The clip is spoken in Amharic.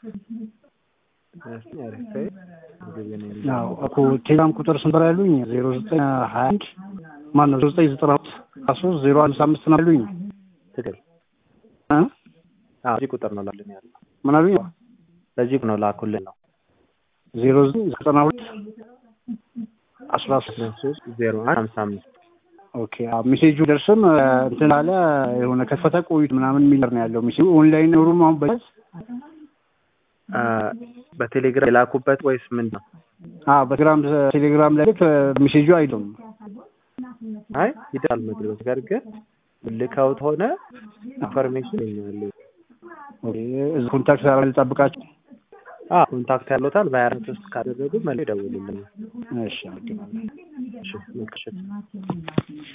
አዎ እኮ ቴሌግራም ቁጥር ስንት ነበር ያሉኝ? ዜሮ ዘጠኝ ሀያ አንድ ማነው ዜሮ ዘጠኝ ዘጠና ሁለት አስራ ሶስት ዜሮ አምስት አምስት ነው ያሉኝ ትክክል። እ አዎ እዚህ ቁጥር ነው ላልን ያለው ምን አሉኝ? በዚህ ነው ላኩልን ነው ዜሮ ዘጠኝ ዘጠና ሁለት አስራ ሶስት ሶስት ዜሮ አንድ ሀምሳ አምስት ኦኬ አዎ ሜሴጁ ደርስም እንትን አለ የሆነ ከፈተ ቆዩት ምናምን የሚል ነው ያለው ሜሴጁ ኦንላይን ኖሩም አሁን በ በቴሌግራም የላኩበት ወይስ ምንድን ነው? አዎ በቴሌግራም ቴሌግራም ላይ ልክ ሜሴጁ አይደለም አይ ይደርሳል መድረስ ነገር ግን ልከውት ሆነ ኢንፎርሜሽን ይኛሉ ኦኬ እዚህ ኮንታክት አረ ልጠብቃቸው አ ኮንታክት ያለውታል በሀያ አራት ውስጥ ካደረጉ መልስ ይደውሉልናል። እሺ አመሰግናለሁ እሺ መልካም